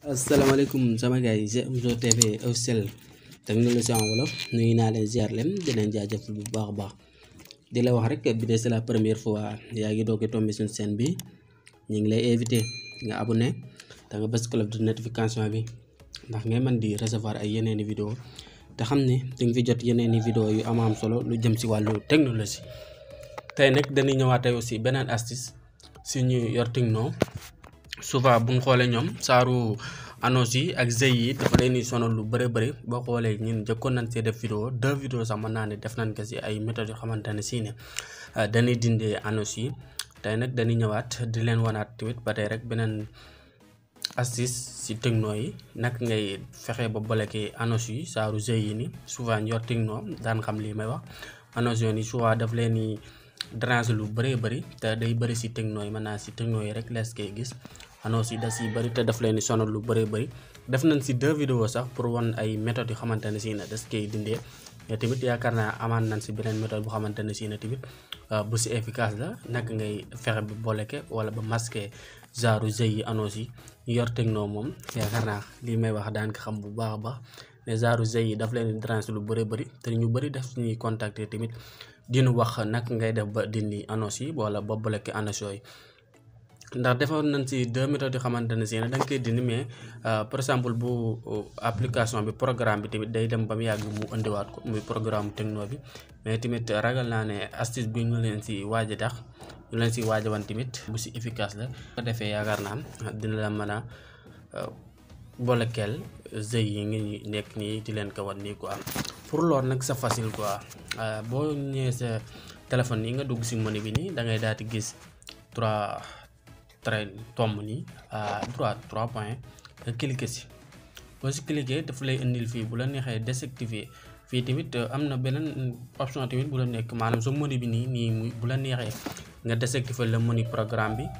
asalaamaaleykum sama gars yi GMzo TV officiel technologie en wolof nuyu naa leen ziar leen di leen jaajëfal bu baax a baax di la wax rek bi de c'est la première fois yaa ngi doog a tombé suñu chaîne bi ñu ngi lay invité nga abonné da nga bës cloche de notification bi ndax ngay mën di recevoir ay yeneeni vidéo te xam ne di nga fi jot yeneeni vidéo yu am am solo lu jëm si wàllu technologie tey nag dañuy ñëwaat tey aussi beneen astuce si ñu yor Tecno souvent bu ñu xoolee ñoom saaru annonce yi ak GIE yi dafa leen di sonal lu bëri bëri boo xoolee ñun jëkkoon nañ see def vidéo deux vidéos sax mën naa ne def nañ ko si ay méthodes yoo xamante ne si ne dañuy dindee annonce yi tey nag dañuy ñëwaat di leen wanaat tamit ba tey rek beneen astuce si Tecno yi nag ngay fexe ba bloqué annonce yi saaru GIE yi ni souvent ñu yor Tecno daan xam lii may wax annonce yoon yi souvent daf leen di déranger lu bëree bëri te day bëri si Tecno yi mën naa si Tecno yi rek lees koy gis annonce yi da si bëri te daf leen di sonal lu bëree bëri def nañ si deux vidéos sax pour wan ay méthodes yu xamante ne si ne das koy dindee mais tamit yaakaar naa amaan nañ si beneen méthode bu xamante ne si ne tamit bu si efficace la naka ngay fexe ba bloqué wala ba masqué genre GIE yi annonce yi ñu yor Tecno moom yaakaar naa lii may wax daan ko xam bu baax a baax mais genre GIE yi daf leen di déranger lu bëri bëri te ñu bëri def ñuy contacter tamit dinu wax naka ngay def ba dindi annonce yi wala ba bloqué annonce yooyu ndax defoon nañ si deux méthodes yoo xamante ne si ne da nga koy dindi mais par exemple bu application bi programme bi tamit day dem ba mu yàgg mu indiwaat ko muy programme Tecno bi mais tamit ragal naa ne astuce bi ñu leen si waaj a tax ñu leen si waaj a wan tamit bu si efficace la ko defee yaakaar naa dina la mën a bolekeel GIE yi ngi nekk nii di leen ko wan nii quoi pour loolu nag c'est facile quoi boo ñëwee sa téléphone yi nga dugg si menu bi nii da ngay daal di gis trois traits tomb nii à droite trois points nga cliquer si boo si cliquer daf lay indil fii bu la neexee désactiver fii tamit am na beneen option tamit bu la nekk maanaam sa menu bi nii nii muy bu la neexee nga désactiver le menu programme bi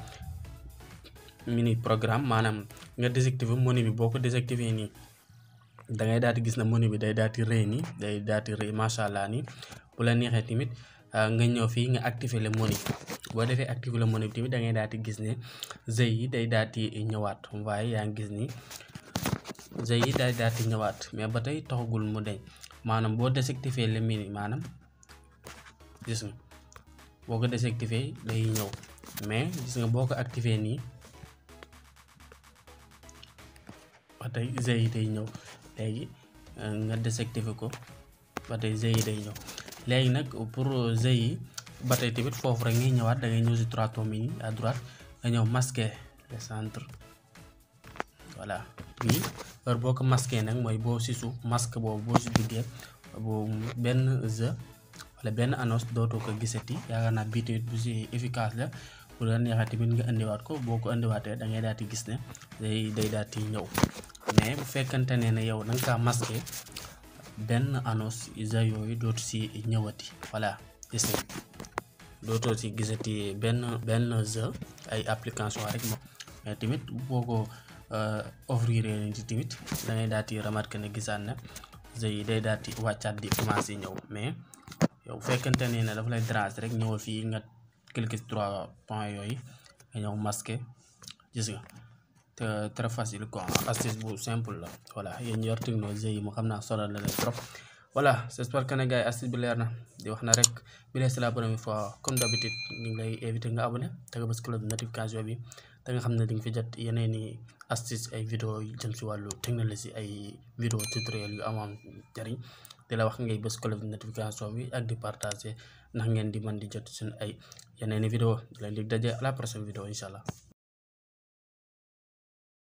mini programme maanaam nga désactiver menu bi boo ko désactiver nii da ngay daal di gis na menu bi day daal di rëy nii day daal di rëy macha allah nii bu la neexee tamit nga ñëw fii nga activer le menu boo defee activer le menu bi tamit da ngay daal di gis ne GIE yi day daal di ñëwaat waaye yaa ngi gis ni GIE yi day daal di ñëwaat mais ba tey taxagul mu deñ maanaam boo désactiver le menu maanaam gis nga boo ko désactiver day ñëw mais gis nga boo ko activer nii. ba tey GIE yi day ñëw léegi nga désactiver ko ba tey GIE yi day ñëw léegi nag pour GIE yi ba tey tamit foofu rek ngay ñëwaat da ngay ñëw si trois tomes yi à droite nga ñëw masquer le centre voilà bii heure boo ko masquer nag mooy boo si suuf masque boobu boo si duggee bu benn jeu wala benn annonce dootoo ko gisati yaakaar naa bii tamit bu si efficace la bu la neexee tamit nga indiwaat ko boo ko indiwaatee da ngay daal di gis ne day day daal di ñëw mais bu fekkante ne ne yow da nga kaa masqué benn annonce isa yooyu dootu si ñëwati voilà gis nga dootoo si gisati benn benn jeu ay application rek moom mais tamit boo ko offrir ni tamit da ngay daal di remarqué ne gisaan na jeu yi day daal di wàccaat di commencé ñëw mais yow bu fekkante ne ne dafa lay déranger rek ñëwal fii nga cliquer trois points yooyu nga ñëw masqué gis nga te très facile quoi astuce bu simple la voilà yéen yor Tecno GIE yi mu xam naa solo la leen trop voilà j'espère que ne gars yi astuce bi leer na di wax na rek bi lee c'est la première fois comme d'habitude ñu ngi lay invité nga abonné te nga bës cloche de notification bi te nga xam ne di nga fi jot yeneen i astuce ay vidéo yu jëm si wàllu technologie ay vidéo tutoriel yu amoon jariñ di la wax ngay bës cloche de notification bi ak di partager ndax ngeen di mën di jot suñu ay yeneen i vidéo di leen di daje à la prochaine vidéo incha allah